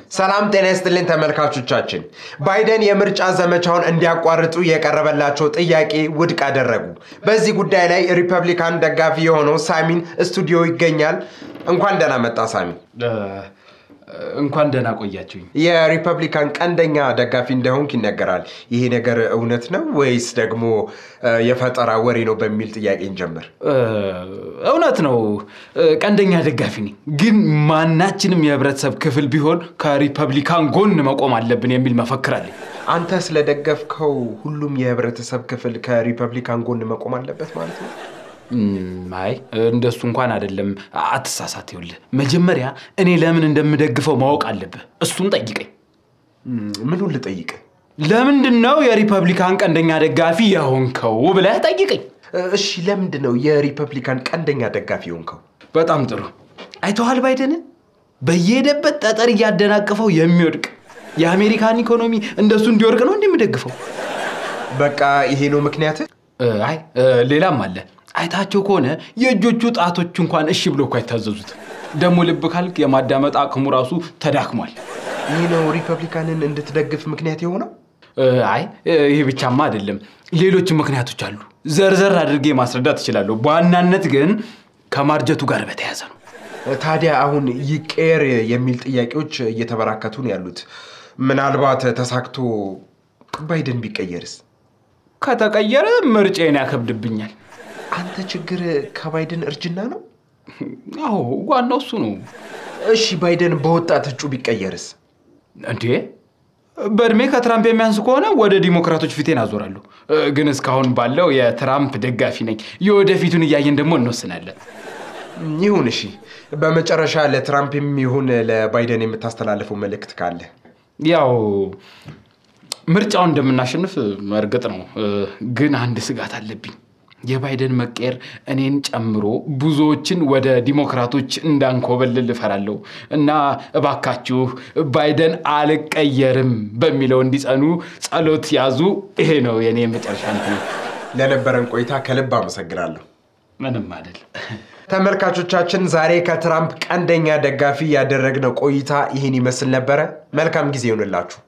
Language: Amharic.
ሰላም ጤና ይስጥልኝ ተመልካቾቻችን። ባይደን የምርጫ ዘመቻውን እንዲያቋርጡ የቀረበላቸው ጥያቄ ውድቅ አደረጉ። በዚህ ጉዳይ ላይ ሪፐብሊካን ደጋፊ የሆነው ሳሚን ስቱዲዮ ይገኛል። እንኳን ደህና መጣ ሳሚ። እንኳን ደህና ቆያችሁኝ። የሪፐብሊካን ቀንደኛ ደጋፊ እንደሆንክ ይነገራል። ይሄ ነገር እውነት ነው ወይስ ደግሞ የፈጠራ ወሬ ነው በሚል ጥያቄ እንጀምር። እውነት ነው፣ ቀንደኛ ደጋፊ ነኝ። ግን ማናችንም የህብረተሰብ ክፍል ቢሆን ከሪፐብሊካን ጎን መቆም አለብን የሚል መፈክር አለኝ። አንተ ስለደገፍከው ሁሉም የህብረተሰብ ክፍል ከሪፐብሊካን ጎን መቆም አለበት ማለት ነው? እም፣ አይ እንደሱ እንኳን አይደለም። አትሳሳት። ይኸውልህ መጀመሪያ እኔ ለምን እንደምደግፈው ማወቅ አለብህ። እሱን ጠይቀኝ። ምኑን ልጠይቅ? ለምንድን ነው የሪፐብሊካን ቀንደኛ ደጋፊ የሆንከው ብለህ ጠይቀኝ። እሺ፣ ለምንድን ነው የሪፐብሊካን ቀንደኛ ደጋፊ የሆንከው? በጣም ጥሩ። አይተዋል ባይደንን በየሄደበት ጠጠር እያደናቀፈው የሚወድቅ የአሜሪካን ኢኮኖሚ እንደሱ እንዲወድቅ ነው እንደምደግፈው። በቃ ይሄ ነው ምክንያት? አይ ሌላም አለ። አይታቸው ከሆነ የእጆቹ ጣቶች እንኳን እሺ ብሎ እኮ አይታዘዙት። ደግሞ ልብ ካልክ የማዳመጥ አቅሙ ራሱ ተዳክሟል። ይህ ነው ሪፐብሊካንን እንድትደግፍ ምክንያት የሆነው? አይ ይህ ብቻማ አይደለም፣ ሌሎች ምክንያቶች አሉ። ዘርዘር አድርጌ ማስረዳት እችላለሁ። በዋናነት ግን ከማርጀቱ ጋር በተያያዘ ነው። ታዲያ አሁን ይቀየር የሚል ጥያቄዎች እየተበራከቱ ነው ያሉት። ምናልባት ተሳክቶ ባይደን ቢቀየርስ? ከተቀየረ ምርጬን ያከብድብኛል። አንተ ችግር ከባይደን እርጅና ነው? አዎ ዋናው እሱ ነው። እሺ ባይደን በወጣት እጩ ቢቀየርስ? እንዴ በእድሜ ከትራምፕ የሚያንስ ከሆነ ወደ ዲሞክራቶች ፊቴን አዞራለሁ። ግን እስካሁን ባለው የትራምፕ ደጋፊ ነኝ። የወደፊቱን እያየን ደግሞ እንወስናለን። ይሁን እሺ። በመጨረሻ ለትራምፕ የሚሆን ለባይደን የምታስተላልፈው መልእክት ካለ? ያው ምርጫውን እንደምናሸንፍ እርግጥ ነው፣ ግን አንድ ስጋት አለብኝ። የባይደን መቀየር እኔን ጨምሮ ብዙዎችን ወደ ዲሞክራቶች እንዳንኮበልል እፈራለሁ እና እባካችሁ ባይደን አልቀየርም በሚለው እንዲጸኑ ጸሎት ያዙ። ይሄ ነው የኔ የመጨረሻ እንትን። ለነበረን ቆይታ ከልብ አመሰግናለሁ። ምንም አይደል። ተመልካቾቻችን ዛሬ ከትራምፕ ቀንደኛ ደጋፊ ያደረግነው ቆይታ ይህን ይመስል ነበረ። መልካም ጊዜ ይሆንላችሁ።